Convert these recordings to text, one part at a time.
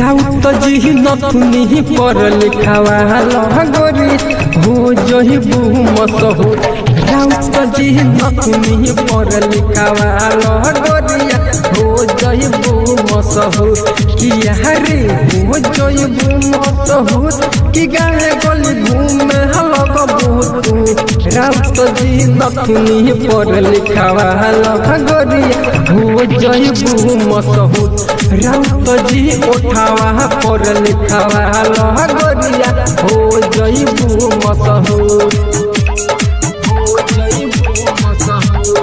राउत जी नथुनी पर लिखावा लगोरी हो जही मसहू राउत जी नथुनी पर लिखावा लगोरिया हो जही मसहू किया रे हो जही मसहू कि गाए गली घूमे हलक बहुत राउत जी नथुनी पर लिखावा लगोरिया हो जही मसहू राउत जी उठावा पर लिखावा लगोरिया हो जईबू मसहूर हो जईबू मसहूर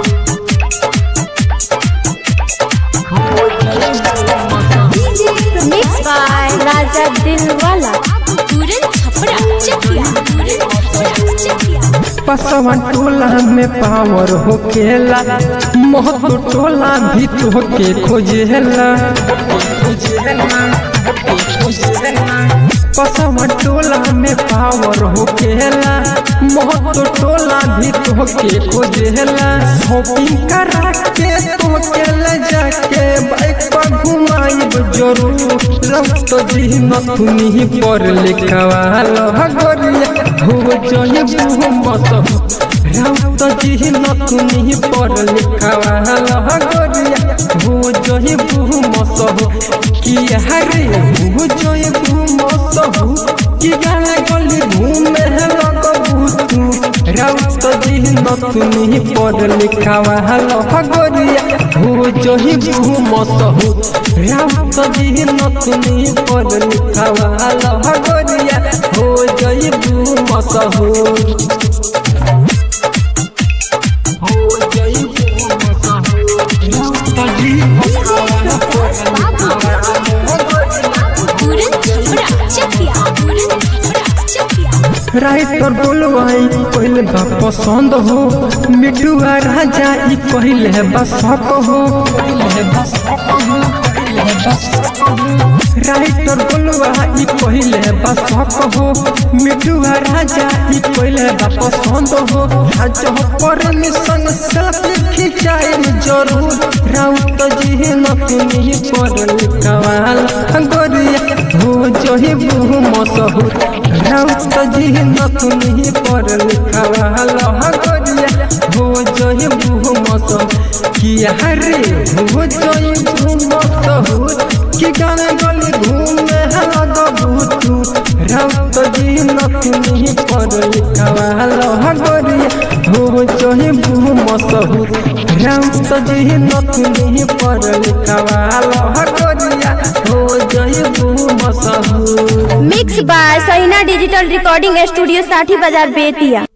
हो जईबू मसहूर मिक्स बाय राजा दिलवाला तुरंत छपरा चकिया तुरंत छपरा चकिया पसवन टोला में पावर हो केला महतो टोला भी तो के खोजेला पसवन टोला में पावर हो केला महतो टोला भी तो के खोजेला शॉपिंग करा के तो के ले जाके बाइक पर घुमाइब जरूर रक्त जी नथुनी पर लिखवा लगोरिया हो जय मत राउत जी नथुनी पर लिखवा लगोरिया हो जय मत किया रे हो जय मत कि गाना गली घूमे लगबू तू राउत जी नथुनी पर लिखवा लगोरिया हो जय मत राउत जी नथुनी पर लिखवा लगोरिया हो जय मसहूर हो जय मसहूर राउत जी तुरंत छपरा चकिया तुरंत छपरा चकिया राइटर बोलवाई पहले बा पसंद हो मिठुआ राजा ई पहले बसक हो पहले बसक हो पहले बसक हो राइटर बोलवा ई पहले बसक हो मिठुआ राजा ई पहले बा पसंद हो राजा परमिशन सेल्फी खिंचाई जरूर राउत जी नतनी पर लिखवाल गोरिया हो जही बहु मसहूर राउत जी नतनी पर लिखवाल गोरिया हो जही बहु मसहूर किया रे हो जही बहु मसहूर कि गाने गली घूमे लग भूतू राउत जी नतनी पर लिखवाल गोरिया हो जही बहु मसहूर राउत जी नतनी पर लिखवाल गोरिया हो जही बहु मसहूर मिक्स बाय सहीना डिजिटल रिकॉर्डिंग स्टूडियो साठी बाजार बेतिया